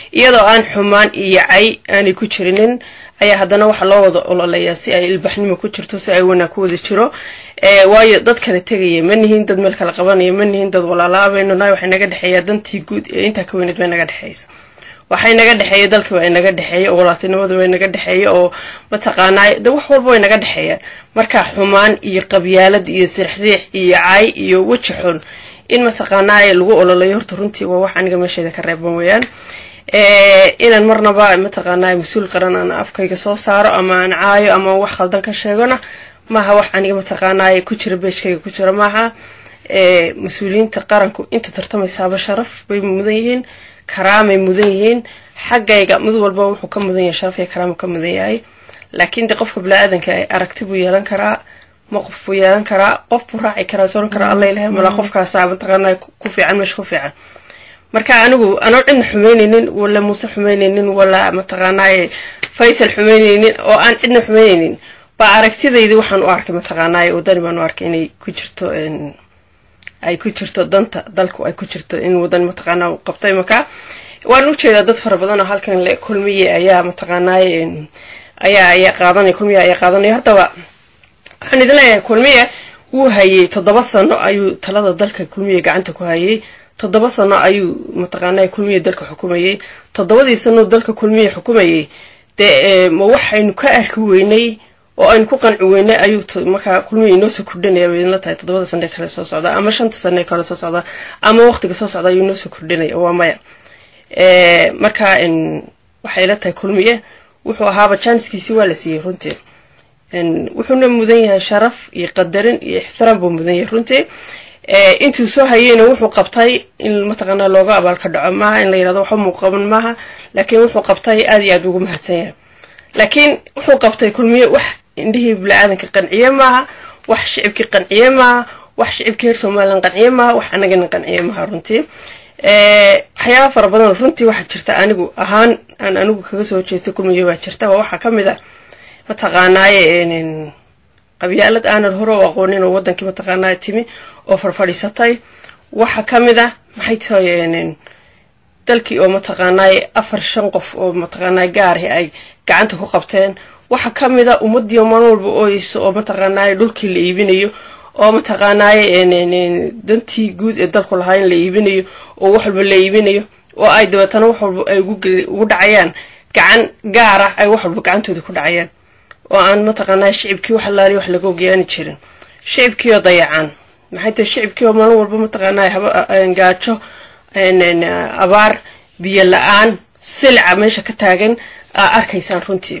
iyadoo aan xumaan iyo cay aanay ku jirinin ayaa haddana waxaa loo wada ololeeyaa si ay ilbaxnimo ku jirto si ay wanaag ku wada jiro waayo dad kala tegaya ma nihiin dad meel kala qabanaya ma nihiin dad walaalaabayno nahay waxay naga dhexeeyaa dantii guud ee intaa ka weyneed bay naga dhexeysa waxay naga dhexeeya dalkii waa inaga dhexeeya oo walaatinimadu way naga dhexeeya oo mataqaanaa de wax walba way naga dhexeeyaan marka xumaan iyo qabyaalad iyo sirxriix iyo cay iyo weji xun in mataqaanaa lagu ololeeyo horta runtii waa wax aniga meesheeda ka reeban weeyaan inaan marnaba mataqaanaa mas-uul qaran aan afkayga soo saaro ama aan caayo ama wax khaldan ka sheegona maaha wax aniga mataqaanaa ku jira beeshkayga ku jira maaha mas-uuliyiinta qaranku inta tartamaysaaba sharaf bay mudan yihiin karaamay mudan yihiin xaggayga mid walba wuxuu ka mudan yahay sharaf iyo karaama ka mudan yahay laakiin de qofka bini-aadanka aragti buu yeelan karaa maqof buu yeelan karaa qof buu raaci karaa soran karaa alla ilahay malaa qofkaasa mataqaanaa ku fiican meesha ku fiican marka anigu anoo cidna xumeyneynin wala muuse xumeyneynin wala mataqaanaaye faysal xumeyneynin oo aan cidna xumeyneynin baa aragtidaydi waxaan u arkay mataqaanaaye wadani baan u arkay inay ku jirto ay ku jirto danta dalku ay ku jirto in wadani mataqaanaa u qabtay marka waan ujeedaa dad fara badan oo halkan le kulmiye ayaa mataqaanaaye ayaa ayaa qaadanaya kulmiye ayaa qaadanaya hortaba waxaan idin leeyahay kulmiye wuu hayay toddoba sano ayuu talada dalka kulmiye gacanta ku hayay toddoba sano ayuu mataqaanaa kulmiye dalka xukumayay toddobadii sano dalka kulmiye xukumayay dee ma waxaynu ka arki weynay oo aynu ku qanci weynay ayuu markaa kulmiye inoo soo kordhinaya bay idinla tahay toddobada sane kale soo socda ama shanta sane kale soo socda ama waqtiga soo socda ayuu inoo soo kordhinaya waa maya marka waxay ila tahay kulmiye wuxuu ahaaba janskiisi waa la siiyey runtii wuxuuna mudan yahay sharaf iyo qadarin iyo ixtiraam buu mudan yahay runtii intuu soo hayeyna wuxuu qabtay in mataqaanaa looga abaalka dhaco maaha in la yirahdo waxba muu qaban maaha laakiin wuxuu qabtay aad iyo aad ugu mahadsan yahay laakiin wuxuu qabtay kulmiye wax indhihii bini-aadanka qanciye maaha wax shicibkii qanciye maaha wax shicibkii reer somalilan qanciye maaha wax anagana qanciye maaha runtii waxyaaba fara badan runtii waxaa jirta anigu ahaan aan anigu kaga soo jeestay kulmiye baa jirta waa waxaa kamid a mataqaanaaye qabyaalad aanan hore u aqoonin oo wadankii mataqaanaa timi oo farfadhiisatay waxaa kamid ah maxay tahay dalkii oo mataqaanaaye afar shan qof oo mataqaanaa gaari ay gacanta ku qabteen waxaa kamid a ummadii maalin walba ooyeyso oo mataqaanaaye dhulkii la iibinayo oo mataqaanaaye dantii guud ee dalku lahaa in la iibinayo oo wax walba la iibinayo oo ay dabeetana wax walba ay ugu dhacayaan gacan gaar ah ay wax walba gacantooda ku dhacayaan oo aan mataqaanaa shicibkii wax alaali wax laga ogayaani jirin shicibkii oo dayacaan maxay tahay shicibkii oo maalin walba mataqaanaa gaajo abaar biyo la-aan silica meesha ka taagan aa arkaysaan runtii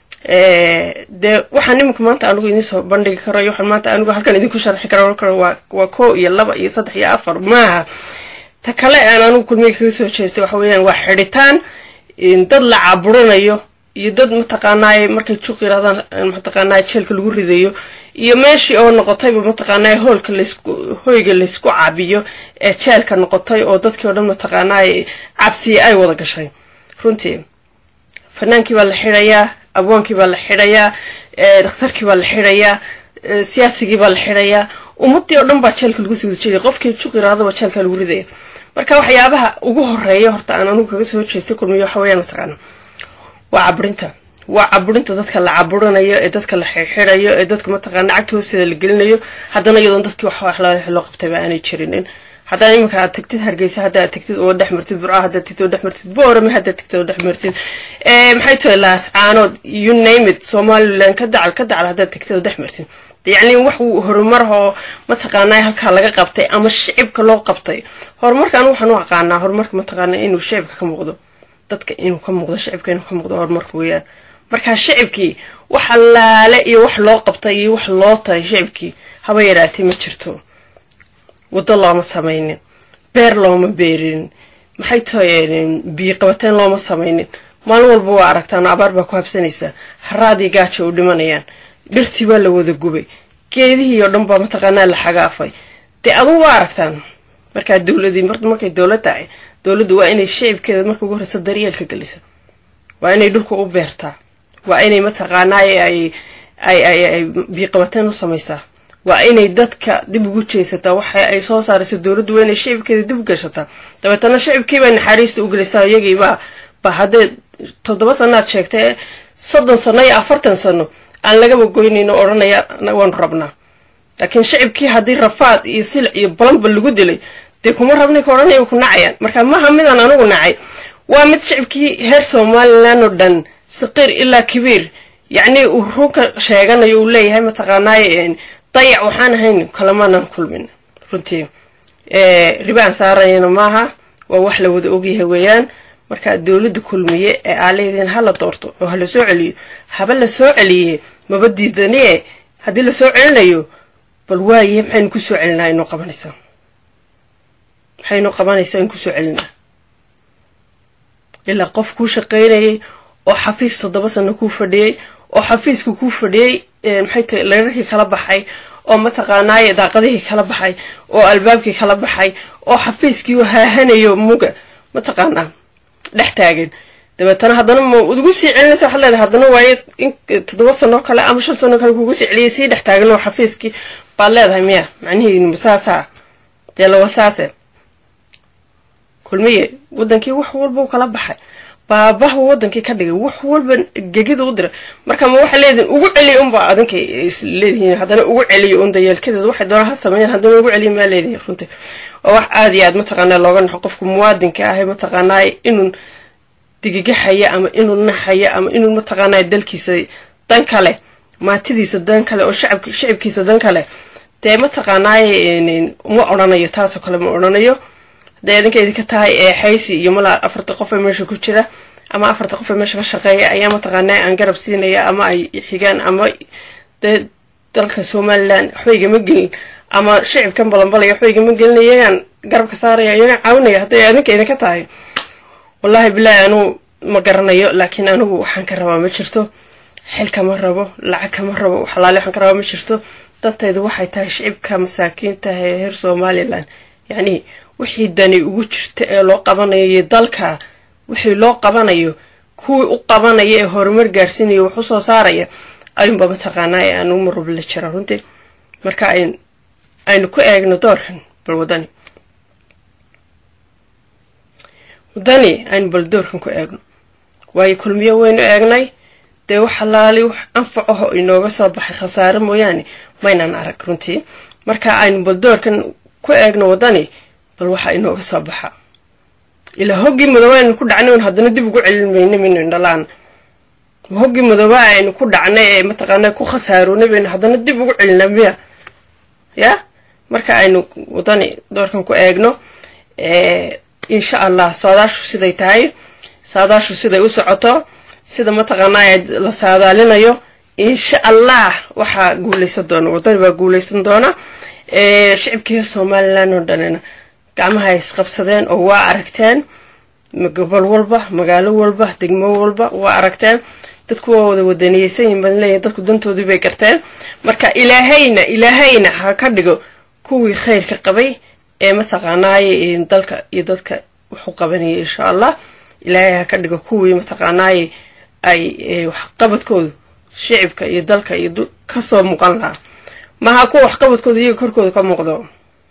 dee waxaan iminka maanta anigu idin soo bandhigi karo iyo waxaan maanta anigu halkan idinku sharxi karo karo waa waa koo iyo laba iyo saddex iyo afar maaha ta kale aan anigu kulmiga kaga soo jeestay waxa weeyaan waa xidhitaan dad la caburinayo iyo dad mataqaanaaye markay juuq yirahdaan mataqaanaa jeelka lagu ridayo iyo meeshii oo noqotayba mataqaanaa hoolka laysku hoyga laysku cabiyo ee jeelka noqotay oo dadkii oo dhan mataqaanaaye cabsiya ay wada gashay runtii fanaankii baa la xidhayaa abwaankii baa la xidhayaa dhakhtarkii baa la xidhayaa siyaasigii baa la xidhayaa ummadii oo dhan baa jeelka lagu sii wada jeedaya qofkii juuq yirahdaba jeelka lagu ridaya marka waxyaabaha ugu horeeya horta aan anigu kaga soo jeestay kulmiyo waxa weeyaan mataqaana waa caburinta waa caburinta dadka la caburinayo ee dadka la xirxirayo ee dadka mataqaana cagta hoosteeda la gelinayo haddana iyadoon dadkii wax loo qabtayba aanay jirinin haddana iminka aad tagtid hargeysa hadda aad tagtid oo dhex martid burca haddaad tagtid oo dhex martid boorame haddaad tagtid oo dhex martid maxay tahay laascaanood you name it somaliland ka dacal ka dacal haddaad tagtid oo dhex martid yacni wax horumar oo mataqaanaa halkaa laga qabtay ama shicibka loo qabtay horumarka anigu waxaan u aqaanaa horumarka mataqaanaa inuu shicibka ka muuqdo dadka inuu ka muuqdo shicibka inuu ka muuqdo horumarka weeyaan markaa shicibkii wax allaale iyo wax loo qabtay iyo wax loo tahay shicibkii haba yaraatay ma jirto waddo looma samaynin beer looma beerinin maxay tahay biyo qabateen looma samaynin maalin walba waa aragtaan abaar baa ku habsanaysaa haraadii gaaja u dhimanayaan dhirtii baa la wada gubay geedihii oo dhan baa mataqaanaa la xagaafay dee adugu waa aragtaan markaa dowladii markay dowlad tahay dowladdu waa inay shicibkeeda marka ugu horeysa daryeelka gelisa waa inay dhulka u beertaa waa inay mataqaanaaye ay ay ay ay biiqabateen u samaysaa waa inay dadka dib ugu jeesataa waxa ay soo saarayso dowladdu waa inay shicibkeeda dib u gashataa dabeetana shicibkiibay naxariista u gelisaa iyagiibaa ba haddee toddoba sanoaad sheegtay soddon sano iyo afartan sano aan lagaba goynayno odhanaya waanu rabnaa laakiin shicibkii haddii rafaad iyo silic iyo balanba lagu dilay dee kuma rabnay ka odhanaya ku nacayaan marka maha midaan anigu nacay waa mid shicibkii heer somalilan oo dhan saqiir ilaa kabiir yacnii uu runka sheeganayo uu leeyahay mataqaanaaye dayac waxaan ahayn kalamaanaan kulmin runtii ribaan saarayana maaha waa wax la wada ogyahay weeyaan marka dowladda kulmiye ee aaleediin ha la doorto oo ha la soo celiyo haba la soo celiye maba diidanie haddii la soo celinayo bal waaye maxaynu kusoo celinaa inoo qabanaysaa maxaynoo qabanaysaa in kusoo celinaa ilaa qof kuu shaqaynayay oo xafiis toddoba sano kuu fadhiyey oo xafiiska kuu fadhiyey maxay tahay leerarkii kala baxay oo mataqaanaaye daaqadihii kala baxay oo albaabkii kala baxay oo xafiiskii haahanayo muga mataqaanaa dhex taagan dabeetana haddana ma ugu sii celinaysa waxaad leedahay haddana waaye in toddoba sanoo kale ama shan sanoo kale kugu sii celiyay sii dhex taagan oo xafiiskii baad leedahay miya macnihiin masaasaa dee lawasaase kulmiye wadankii wax walba u kala baxay baabahu wadankii ka dhigay wax walba gegida u diray marka ma waxay leedihin ugu celiya unba adinkay isleedihiin haddana ugu celiyo un dayeelkadeed waxay doonaan ha sameeyaan haddana ugu celiya maa leedihin runtii waa wax aada iyo aad mataqaanaa looga naxo qofka muwaadinka ahe mataqaanaaye inuu digigaxaya ama inuu naxaya ama inuu mataqaanaa dalkiisa dan kale maatidiisa dan kale oo shacab shicibkiisa dan kale dee mataqaanaaye ma odhanayo taasoo kale ma odhanayo hadday idinka idinka tahay ee xaysi iyo malaa afarta qof ee meesha ku jira ama afarta qof ee meesha ka shaqeeya ayaa mataqaanaa aan garab siinaya ama ay xigaan ama dee dalka somalilan waxba igama gelin ama shicibkan balanbalaya waxba igama gelin iyagaan garabka saaraya iyagaan caawinaya hadday idinka idinka tahay wallaahi bilaahi anugu ma garanayo laakiin anigu waxaan ka rabaa ma jirto xil kama rabo lacag kama rabo xalaale waxaan ka rabaa ma jirto dantaydu waxay tahay shicibka masaakiinta ee reer somalilan yacnii wixii dani ugu jirta ee loo qabanayo iyo dalka wixii loo qabanayo kuwii u qabanaya ee horumar gaarsiinaya wax u soo saaraya ayuunba mataqaanaa ee aan uma rubla jira runtii marka aynu ku eegno doorkan bal wadani wadani aynu bal doorkan ku eegno waayo kulmiyo waynu eegnay dee wax alaali wax anfacaho inooga soo baxay khasaare mooyaane maynaan arag runtii marka aynu bal doorkan ku eegno wadani bal waxa inooga soo baxa ilaa hoggii madooba aynu ku dhacnay un haddana dib ugu celin mayna maynu indhalaan hoggii madooba aynu ku dhacnay ee mataqaanaa ku khasaaroonay baynu haddana dib ugu celinaa miya ya marka aynu wadani doorkan ku eegno insha allah saadaashu siday tahay saadaashu siday u socoto sida mataqaanaa la saadaalinayo insha allah waxaa guuleysan doona wadani baa guuleysan doona shicibkii somalilan oo dhanina gacmaha isqabsadeen oo waa aragteen gobol walba magaalo walba degmo walba waa aragteen dadku waa wada wadaniyeysan yihin baan leeyahay dadku dantoodii bay garteen marka ilaahayna ilaahayna ha ka dhigo kuwii khayrka qabay ee mataqaanaaye dalka iyo dadka wuxuu qabanayay insha allah ilaahay ha ka dhigo kuwii mataqaanaaye ay waxqabadkoodu shicibka iyo dalka iyo kasoo muuqan lahaa maha kuwa waxqabadkooda iyaga korkooda ka muuqdo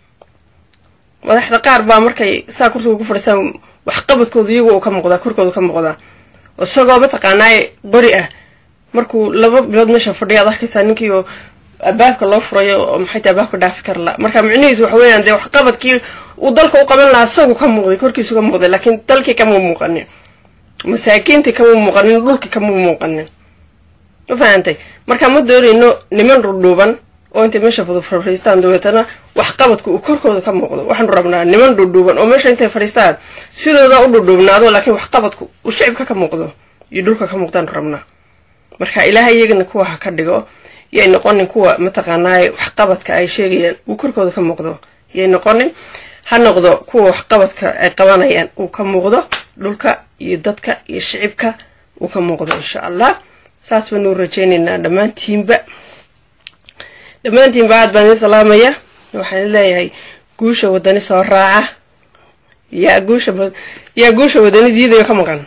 madaxda qaar baa markay saa kursiga ku fadhiisaan waxqabadkooda iyagu uu ka muuqdaa korkooda ka muuqdaa isagoo mataqaanaaye qori ah markuu laba bilood meesha fadhiya ad arkaysaa ninkii oo albaabka loo furayo oo maxay tahay albaabka dhaafi kara la marka micnihiisu waxa weeyaan dee waxqabadkii uu dalka u qaban lahaa isagu ka muuqday korkiisu ka muuqday laakiin dalkii kama muuqanin masaakiintii kama muuqanin dhulkii kama muuqanin ma fahantay marka ma doonayno niman dhudhuuban oo intay meesha fadhiistaan dabeetana waxqabadku uu korkooda ka muuqdo waxaanu rabnaa niman dhudhuuban oo meesha intay fadhiistaan sidooda u dhudhuubnaado laakiin waxqabadku uu shicibka ka muuqdo iyo dhulka ka muuqdaanu rabnaa marka ilaahay iyagana kuwa ha ka dhigo yay noqonin kuwa mataqaanaaye waxqabadka ay sheegayaan uu korkooda ka muuqdo yay noqonin ha noqdo kuwa waxqabadka ay qabanayaan uu ka muuqdo dhulka iyo dadka iyo shicibka uu ka muuqdo insha allah saas baanu rajaynaynaa dhammaantiinba dhammaantiinba aad baan idin salaamaya waxaan leeyahay guusha wadani soo raaca yaa guusha yaa guusha wadani diidayo ka maqan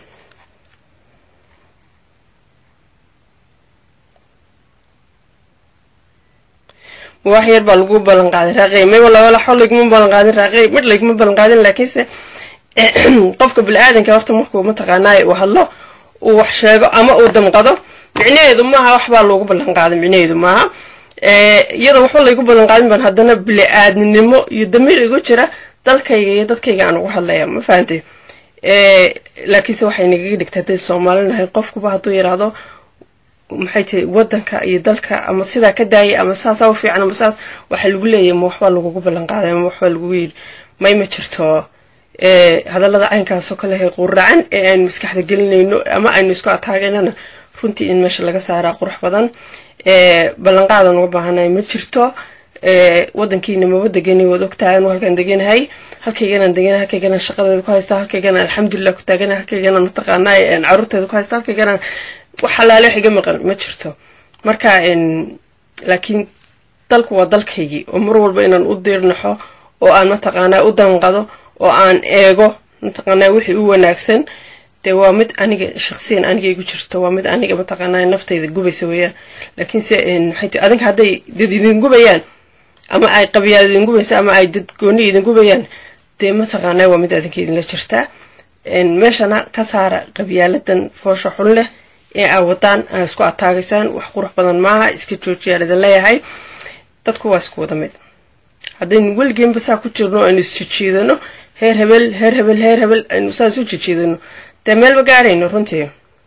wax yar baa lagu ballan qaaday raaqey may wala wala xol layguma ballan qaadin raaqey midh layguma ballan qaadin laakiinse qofka bili-aadanka horta markuu mataqaanaaye uu hadlo uu wax sheego ama uu damqado micnaheedu maaha waxbaa loogu ballan qaaday micnaheedu maaha iyadoo waxba laygu ballan qaadin baan haddana bili-aadnimo iyo damiir igu jira dalkayga iyo dadkayga aan ugu hadlaya ma fahantay laakiinse waxay nagaga dhigta hadday soomaalinahay qofkuba hadduu yidhaahdo maxay tahay wadanka iyo dalka ama sidaa ka daayay ama saasaa u fiican ama saas waxaa lagu leeyahy ma waxbaa lagugu ballan qaaday ama waxbaa lagu yidhi may ma jirto hadallada caynkaasoo kale hay quracan ee aynu maskaxda gelinayno ama aynu isku ataageynana runtii in meesha laga saaraa qurux badan ballanqaadan uga baahanay ma jirto wadankiina maba degani waad ogtahay anu halkaan deganahay halkayganaan deganahay halkayganaan shaqadeeda ku haysta halkayganaan alxamdulilah ku taaganahay halkayganaan mataqaanaa caruurteeda ku haysta halkayganaan wax halaale wax iga maqan ma jirto marka laakiin dalku waa dalkaygii oo mar walba inaan u diirnaxo oo aan mataqaanaa u danqado oo aan eego mataqaanaa wixii u wanaagsan dee waa mid aniga shaqsiyan aniga igu jirto waa mid aniga mataqaanaa naftayda gubaysa weeyaan laakiinse maxay ti adinka hadday dad idin gubayaan ama ay qabiyaad idin gubaysa ama ay dad gooni idin gubayaan dee mataqaanaa waa mid adinka idinla jirtaa meeshana ka saara qabyaaladan foosha xun leh ee aa wadaan aa isku ataagaysaan wax qurux badan maaha iska joojiyaan idin leeyahay dadku waa isku wada mid haddaynu weligeenba saa ku jirno aynu isjijiidano heer hebel heer hebel heer hebel aynu saa isu jijiidano dee meelba gaarayno runtii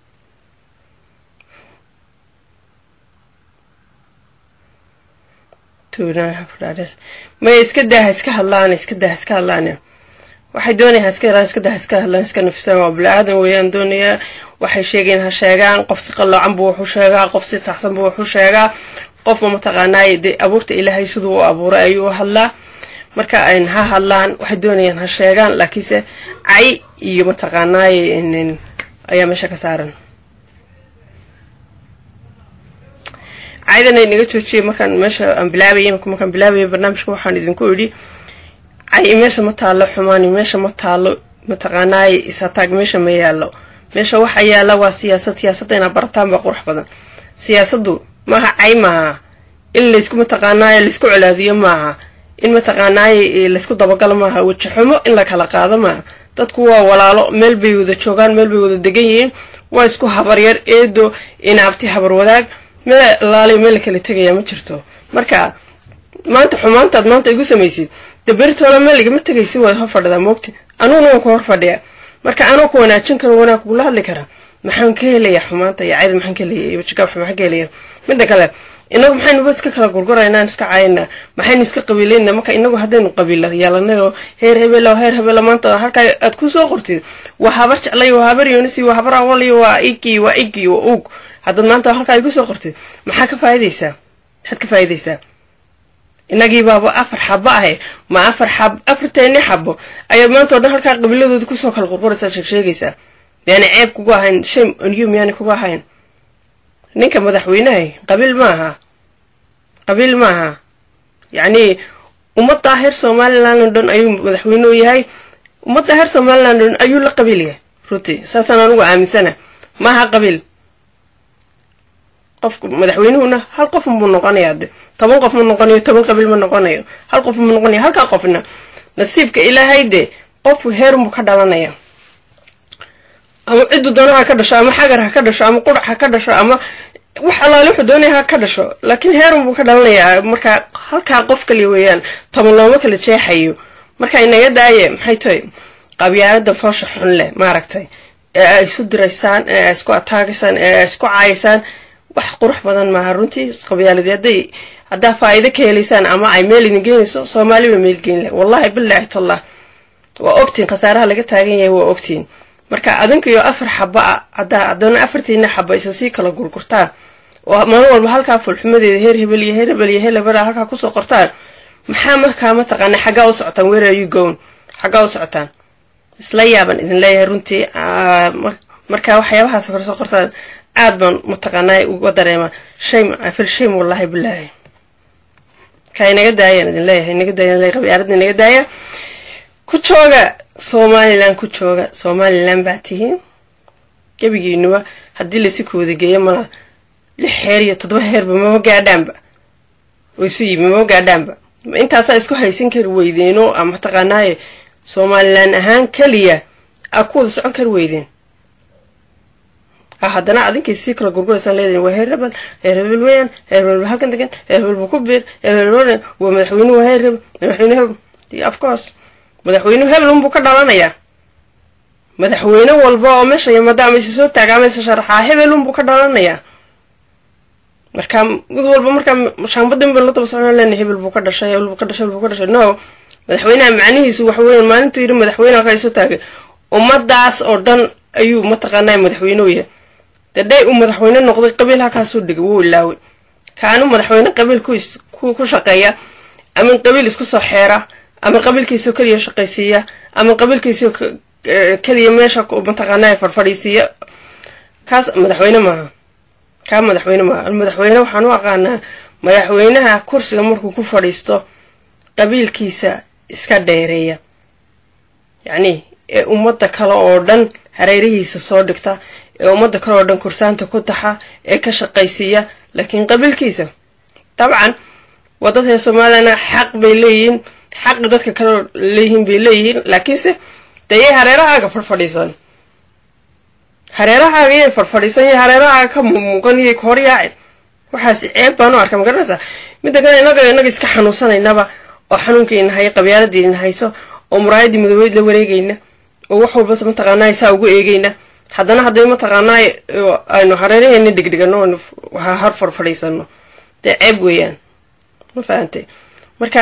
maya iska daaha iska hadlaan iska daaha iska hadlaan waxay doonayaan iska helaan iska daaha iska hadlaan iska nafisaan waa bili-aadan weeyaan doonayaa waxay sheegeen ha sheegaan qof si qalloocan buu waxu sheegaa qof si saxsan buu waxu sheegaa qofma mataqaanaaye dee abuurta ilaahay siduu u abuuray ayuu u hadlaa marka ha hadlaan waxay doonayaan ha sheegaan laakiinse cay iyo mataqaanaaye ayaa meesha ka saaran caydan ay naga joojiyay markaan meesha aan bilaabay markaan bilaabaya barnaamijka waxaan idinku idhi cay meesha ma taallo xumaani meesha ma taallo mataqaanaaye isataag meesha ma yaallo meesha waxa yaalla waa siyaasad siyaasadda inaad barataan baa qurux badan siyaasaddu maaha cay maaha in laysku mataqaanaaye laysku colaadiyo maaha in mataqaanaaye laysku dabagalo maaha wejaxumo in la kala qaado maaha dadku waa walaalo meel bay wada joogaan meel bay wada degan yihiin waa isku habaryar eedo inaabti habar wadaag meel laaliy meel la kala tegaya ma jirto marka maanta xumaantaad maanta igu samaysid daberitoola meel igama tegaysi waad hor fadhidaa moogti anuguna waan ku hor fadhiya marka anoo ku wanaajin karo wanaag kugula hadli karaa maxaan ka helayaa xumaanta iyo cayda maxaan ka helaya iyo wajigaab maxaan ka helaya midda kale inagu maxaynu ba iska kala gurguraynaa iska caayinaa maxaynu iska qabiilaynaa marka inagu haddaynu qabiila yeelanay oo heer hebelo heer hebelo maanta halkaa aad ku soo qortid waa habar jeclay waa habar yoonisi waa habar awali waa igi waa igi waa ug haddaad maanta halkaa ay ku soo qortid maxaa ka faa'idaysaa maxaad ka faa'idaysaa inagii baaba afar xabo ahe ma afar xab afarteeni xabo ayaad maanta o dhan halkaa qabiiladooda kusoo kala qurquraysaa sheegsheegaysaa miyaana ceeb kugu ahayn shame on you miyaana kugu ahayn ninka madaxweynahay qabiil maaha qabiil maaha yacnii ummadda heer somaliland oo dhan ayuu madaxweyne u yahay ummadda heer somaliland oo dhan ayuu la qabiil yahay runtii saasaan anugu aaminsana maaha qabiil qofku madaxweynuhuna hal qof buu noqonayaa de toban qof ma noqonayo toban qabiil ma noqonayo hal qof ma noqonayo halkaa qofna nasiibka ilaahay de qofku heerunbuu ka dhalanaya ama ciddu doono ha ka dhasho ama xagar ha ka dhasho ama qurac ha ka dhasho ama wax allaale wuxuu doonaya ha ka dhasho laakiin heerun buu ka dhalanayaa marka halkaa qof kaliya weeyaan toban looma kala jeexayo marka inaga daaye maxay tahay qabyaalada foosha xun leh maaragtay ee ay isu diraysaan ee ay isku ataagaysaan ee ay isku caayaysaan wax qurux badan maaha runtii qabyaaladi hadday haddaa faa'iido ka helaysaan ama ay meel idin geenayso soomaaliba meel geen leh wallahi bilaahi tallah waa ogtiin khasaaraha laga taagan yahay waa ogtiin marka adinkiyo afar xaba a haddaa haddana afartiina xaba isa sii kala gurgurtaan oo maalin walba halkaa fulxumadeeda heer hebel iyo heer hebel iyo heer hebel halkaa kusoo qortaan maxaa markaa mataqaana xaggaa u socotaan where are you going xaggaa u socotaan isla yaaban idin leeyahay runtii marka waxyaabahaas kor soo qortaan aad baan mataqaanaa uga dareema shame afil shame wallahi bilaahi ka inaga daayaan idin leeyahay inaga daayaan leeyahay qabyaaladda inaga daaya ku jooga somalilan ku jooga somalilan baa tihiin gebigiinuba haddii laysi kooda geeyo mala lix heer iyo toddoba heerba mama gaadhaanba oo isu yimi mama gaadhaanba intaasaa isku haysan kari weydeeno ama mataqaanaaye somalilan ahaan keliya aa ku wada socon kari weydeen haddana adinkii sii kala gurguraysaan leedahin waa heer hebel heer hebel weeyaan heer hebel ba halkan degan heer hebel bu ku biir heer hebel waa madaxweynuhu heer hebel madaxweyne hebel of course madaxweynuhu hebel unbuu ka dhalanayaa madaxweyne walba oo meesha yimada ama isi soo taaga ama isi sharaxaa hebel unbuu ka dhalanayaa marka mid walba markaa shaambadin ban la daba socon lena hebel buu ka dhashay hebel buu ka dhashay hebel buu ka dhashay no madaxweynaha macnihiisu waxa weeyaan maalintuu yidhi madaxweyne halkaa isoo taagay ummadaas oo dhan ayuu mataqaanaa madaxweynuhu yahay dadhay uu madaxweyne noqday qabiil halkaasuu dhigay wuu ilaaway kaanu madaxweyne qabiil ku shaqeeya ama qabiil isku soo xeera ama qabiilkiisoo keliya shaqaysiiya ama qabiilkiisoo keliya meesha mataqaanaa farfadhiisiiya kaas madaxweyne maaha kaa madaxweyne maaha madaxweyne waxaan u aqaanaa madaxweynaha kursiga markuu ku fadhiisto qabiilkiisa iska dheereeya yacni ee ummadda kale oo dhan hareerihiisa soo dhigta ee ummadda kale oo dhan kursaanta ku taxa ee ka shaqaysiiya laakiin qabiilkiisa dabcan wadadee soomaaliyana xaq bay leeyihiin xaqi dadka kale leeyihiin bay leeyihiin laakiinse dayay hareerahaaga farfadhiisan hareerahaaga yay farfadhiisan iyo hareerahaaga ka muuqan iyo kahoryaacin waxaas ceeb baan u arka magaranaysaa midda kale inaga inaga iska xanuunsanaynaba oo xanuunkiina hayo qabyaaladiina hayso oo muraayadii midoobeyd la wareegayna oo wax walbas mataqaanaa saa ugu eegayna haddana hadday mataqaanaa aynu hareeraheena dhigdhigano har farfadhiisano dee ceeb weeyaan ma fahantay marka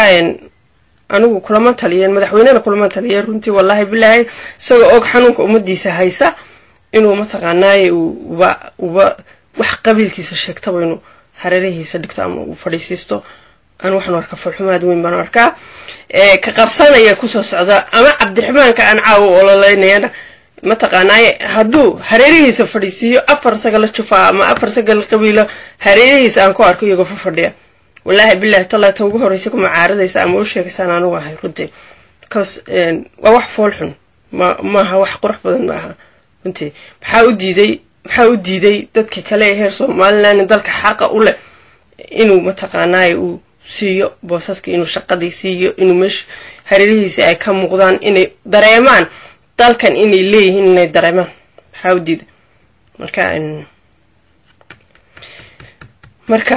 anigu kulama taliyeen madaxweynena kulama taliyeen runtii wallaahi bilaahi isagoo og xanuunka ummadiisa haysa inuu mataqaanaaye uba uba wax qabiilkiisa sheegtaba inuu hareerahiisa dhigto ama uu fadhiisiisto an waxaan arkaa farxumaad weyn baan arkaa ka qabsanaya kusoo socda ama cabdiraxmaanka aan caawa ololeynayana mataqaanaaye hadduu hareerihiisa fadhiisiiyo afar saga la jufaa ama afar saga la qabiilo hareerihiisa aan ku arko iyagoo fafadhiya wallaahi bilahi tallaa ta ugu horreysa kuma caaradaysa ama u sheegaysaan anugu ahay runtii because waa wax foolxun ma maaha wax qurux badan maaha runtii maxaa u diiday maxaa u diiday dadka kale ee heer somalilan dalka xaqa u leh inuu mataqaanaaye uu siiyo boosaska inuu shaqadii siiyo inuu meesha hareerihiisa ay ka muuqdaan inay dareemaan dalkan inay leeyihiin inay dareemaan maxaa u diiday marka marka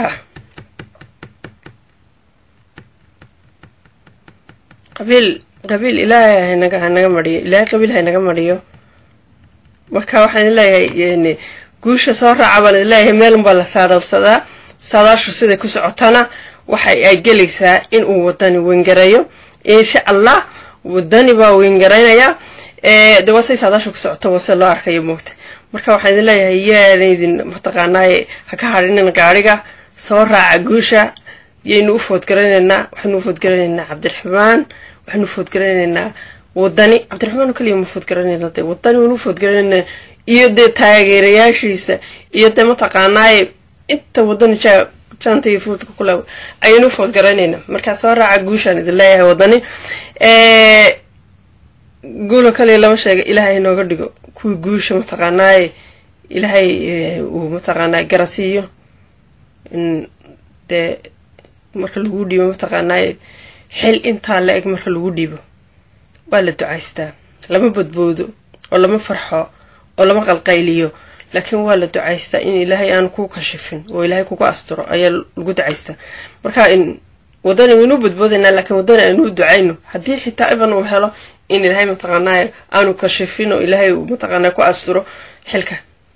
qabiil qabiil ilaahay hanaga hanaga mariyo ilaahay qabiil hanaga mariyo marka waxaan leeyahay guusha soo raaca baan leeyahay meelunbaa la saadalsadaa saadaashu siday ku socotana waxa ay gelaysaa in uu wadani weyngareeyo insha allah wadani baa weyngaraynayaa de waa say saadaashu ku socoto wase loo arkayo moogta marka waxaan idin leeyahay yaanaydin mataqaanaaye ha ka hadhinin gaadhiga soo raaca guusha yaynu u foodgaranaynaa waxaynu u foodgaranaynaa cabdiraxmaan waxaynu u foodgaranaynaa wadani cabdiraxmaan oo kaliya ma foodgaranayna de wadani waynu u foodgaranaynaa iyo dee taageerayaashiisa iyo dee mataqaanaaye inta wadani jaa jaanta iyo fuudka kule ayaynu u foodgaranaynaa markaa soo raaca guushaan idin leeyahay wadani guulo kaliya lama sheega ilaahay inooga dhigo kuwii guusha mataqaanaaye ilaahay uu mataqaanaaye garasiiyo dee marka lagu dhiibo mataqaanaaye xil intaa la eg marka lagu dhiibo waa la ducaystaa lama badboodo oo lama farxo oo lama qalqayliyo laakiin waa la ducaystaa in ilaahay aan ku kashifin oo ilaahay kugu asturo ayaa lagu ducaystaa marka wadani waynu badboodaynaa laakiin wadani aynu u ducayno haddii xitaa iban uu helo in ilaahay mataqaanaaye aanu kashifin oo ilaahay uu mataqaanaa ku asturo xilka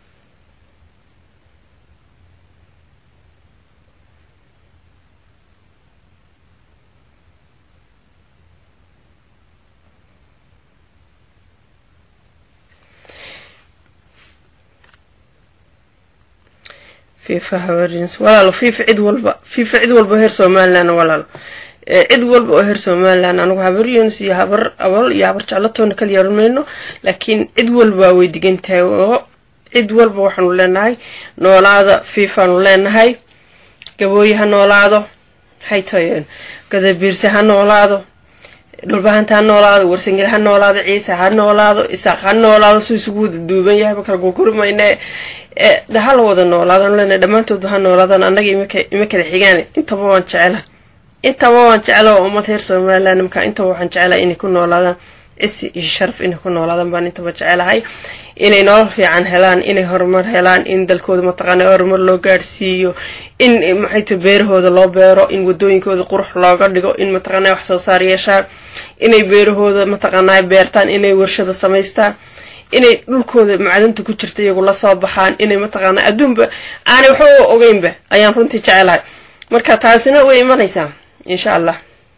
fifa habarins walaalo fifa cid walba fifa cid walba oo heer somalilan walaalo cid walba oo heer somalilan anigu habar yunis iyo habar abal iyo habar jeclatoona kala yeeran mayno laakiin cid walba way digan tahay oo cid walba waxaanu leenahay noolaada fifaanu leenahay gabooye ha noolaado maxay tahay gadabiirse ha noolaado dhulbahanta ha noolaado warsangel ha noolaado ciise ha noolaado isaaq ha noolaado suu isugu wada duuban yahay ma kala gurguri mayne de ha la wada noolaadaan leenahay dhammaantoodba ha noolaadaan annaga ima kala xigaan intaba waan jecela intaba waan jecela oo ummad reer somaliland markaa intaba waxaan jecela inay ku noolaadaan cisi iyo sharaf inay ku noolaadaan baan intaba jecelahay inay nolol fiican helaan inay horumar helaan in dalkooda mataqaana horumar loo gaadhsiiyo in maxayto beerahooda loo beero in wadooyinkooda qurux looga dhigo in mataqaana wax soo saar yeeshaan inay beerahooda mataqaana beertaan inay warshada samaystaan inay dhulkooda macdanta ku jirta iyagu lasoo baxaan inay mataqaana adduunba aanay waxba ogeynba ayaan runtii jecelahay marka taasina way imanaysaa insha allah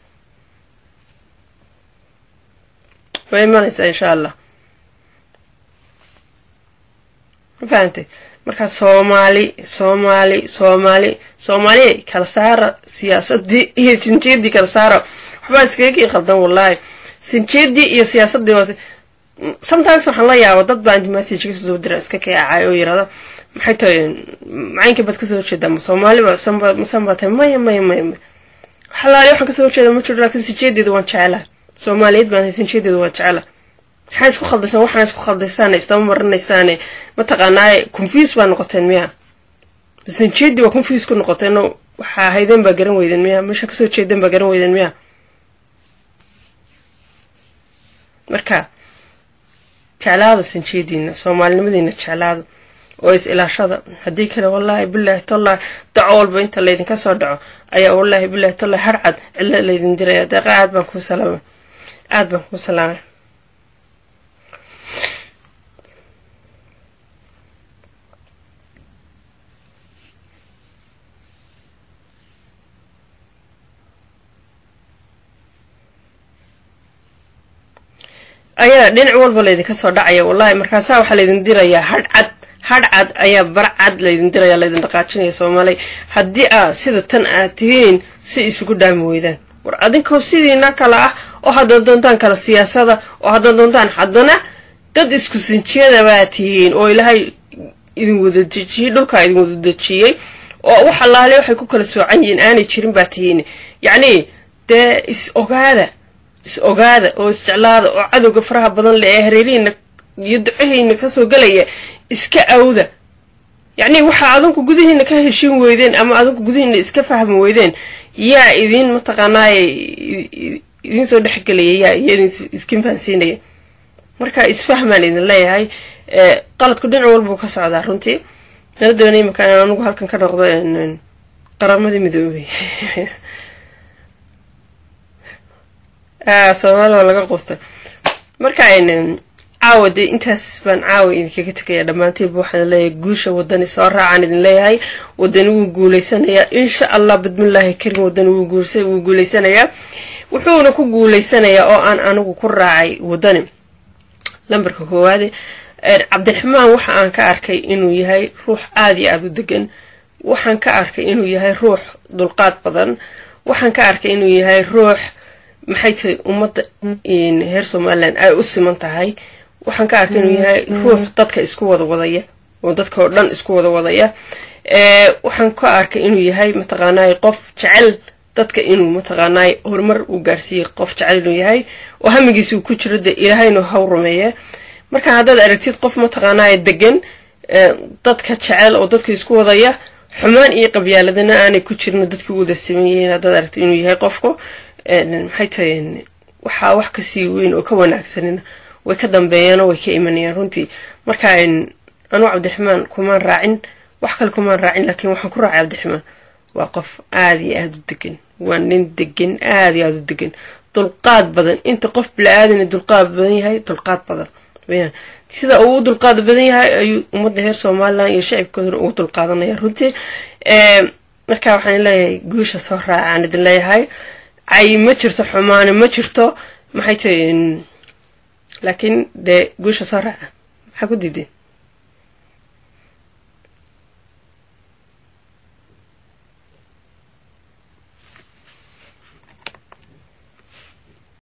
way imanaysaa insha allah ma fahantay marka soomaali soomaali soomaali soomaaliya kala saara siyaasadii iyo sinjeedii kala saara waxbaa iskagakii qaldan wallaahi sinjeedii iyo siyaasadii hoose sometimes waxaan la yaaba dad baa message kasoo soo dira iska kaacay oo yirahda maxay tahay macaynka baad kasoo horjeedaa ma soomaaliba masan baa tahay maya maya maya maya xalaali waxaan kasoo horjeeda ma jiro laakiin sinjeedeeda waan jecelaha soomaaliyeed baan sinjeedeeda waan jecelaha maxaa isku khaldaysan waxaan isku khaldaysaane istama marinaysaane mataqaanaaye confuse baa noqoteen miya sinjeedii waa confuse ku noqoteen waxaa haydeen baa garan weydeen miya meesha kasoo jeedeen baa garan weydeen miya marka jeclaada sinjeediina soomaalinimadiina jeclaada oo is ilaashada haddii kale wallaahi bilaahi tollahi daco walba inta laydinka soo dhaco ayaa wallaahi bilaahi tollahi harcad cilo laydin diraya deeqa aad baan kuu salaamay aad baan kuu salaamay ayaa dhinac walba laydinka soo dhacaya wallaahi markaasaa waxaa laydin dirayaa hadhcad hadhcad ayaa barcad laydin diraya laydin dhaqaajinaya soomaaliya haddii aad sida tan aad tihiin si isugu dhaami weydaan war adinkoo sidiina kale ah oo haddaad doontaan kala siyaasada oo haddaad doontaan haddana dad isku sinjiyada baa tihiin oo ilaahay idin wada dejiyey dhulkaa idin wada dejiyey oo wax allaale waxay ku kala soocan yihiin aanay jirin baa tihiin yacnii dee is ogaada is ogaada oo isjeclaada oo cadowga faraha badan le ee hareerihiina iyo ducahiina kasoo gelaya iska awda yacnii waxaa adinku gudihiina ka heshiin weydeen ama adinku gudihiina iska fahmi weydeen yaa idin mataqaanaaye idiin soo dhexgelaya yaa iyo idin iskin fahansiinaya marka isfahmaan idin leeyahay qaladku dhinac walbuu ka socdaa runtii nala doonay imakaan in anigu halkan ka noqdo qaramadii midoobay soomaali waa laga quustay marka caawa dee intaas baan caawa idinkaga tegaya dhammaantiinba waxaan leeyahay guusha wadani soo raacaan idin leeyahay wadani wuu guuleysanayaa insha allah bidmillaahi karim wadani wuu guuleysanayaa wuxuuna ku guuleysanayaa oo aan anigu ku raacay wadani lambarka koowaade cabdiraxmaan waxa aan ka arkay inuu yahay ruux aada iyo aada u degan waxaan ka arkay inuu yahay ruux dulqaad badan waxaan ka arkay inuu yahay ruux maxay tahay ummadda reer somalilan ay u siman tahay waxaan ka arkay inuu yahay ruux dadka isku wada wadaya oo dadka oo dhan isku wada wadaya waxaan ka arkay inuu yahay mataqaanay qof jecel dadka inuu mataqaanay horumar uu gaarsiiyey qof jecel inuu yahay oo hamigiisa uu ku jiro dee ilaahaynu haw rumeeye marka haddaad aragtid qof mataqaanay degan dadka jecel oo dadka isku wadaya xumaan iyo qabyaaladana aanay ku jirin dadkii u wada siman yihiin haddaad aragtid inuu yahay qofku maxay tahay waxaa wax kasii weyn oo ka wanaagsanina way ka dambeeyaanoo way ka imanayaan runtii marka anuu cabdiraxmaan kumaan raacin wax kale kumaan raacin laakiin waxaan ku raacay cabdiraxmaan waa qof aada iyo aada u degan waa nin degan aada iyo aada u degan dulqaad badan inta qof bila-aadana dulqaad badan yahay dulqaad badan weyaan sida uu u dulqaad badan yahay ayuu ummadda reer somalilan iyo shacibkoodana ugu dulqaadanaya runtii marka waxaan leeyahay guusha soo raacaan idin leeyahay cay ma jirto xumaani ma jirto maxay tahay laakiin dee guusha soo raaca maxaa ku diideen